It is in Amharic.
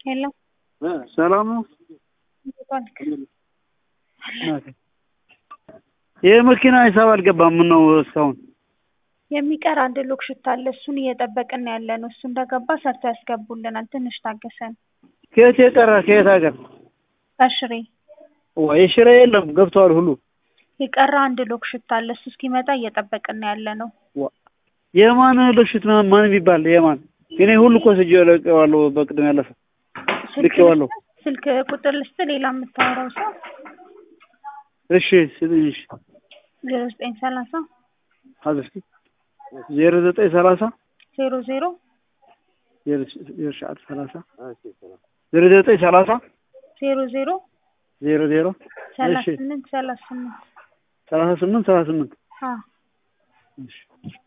ሄሎ ሰላም ነው። እንዴት ዋልክ? ይህ መኪና ሂሳብ አልገባም። ምን ነው እስካሁን? የሚቀር አንድ ሎክ ሽታ አለ። እሱን እየጠበቅን ያለ ነው። እሱ እንደገባ ሰርቶ ያስገቡልናል። ትንሽ ታገሰን። ከየት የቀረ ከየት ሀገር? ከሽሬ ወይ ሽሬ የለም ገብተዋል ሁሉ። የቀረ አንድ ሎክ ሽታ አለ። እሱ እስኪመጣ እየጠበቅን ያለ ነው። የማን ልሽት ማን የሚባል የማን? እኔ ሁሉ እኮ ስጄ ለቀዋለሁ። በቅድም ያለፈ ልኬዋለሁ። ስልክ ቁጥር ልስጥ። ሌላ የምታወራው ሰው እሺ ስጥኝ። እሺ ዜሮ ዘጠኝ ሰላሳ ሀዘር ዜሮ ዘጠኝ ሰላሳ ዜሮ ዜሮ ዜሮ ሰዓት ሰላሳ ዜሮ ዘጠኝ ሰላሳ ዜሮ ዜሮ ዜሮ ዜሮ ሰላሳ እሺ ስምንት ሰላሳ ስምንት ሰላሳ ስምንት ሰላሳ ስምንት አዎ እሺ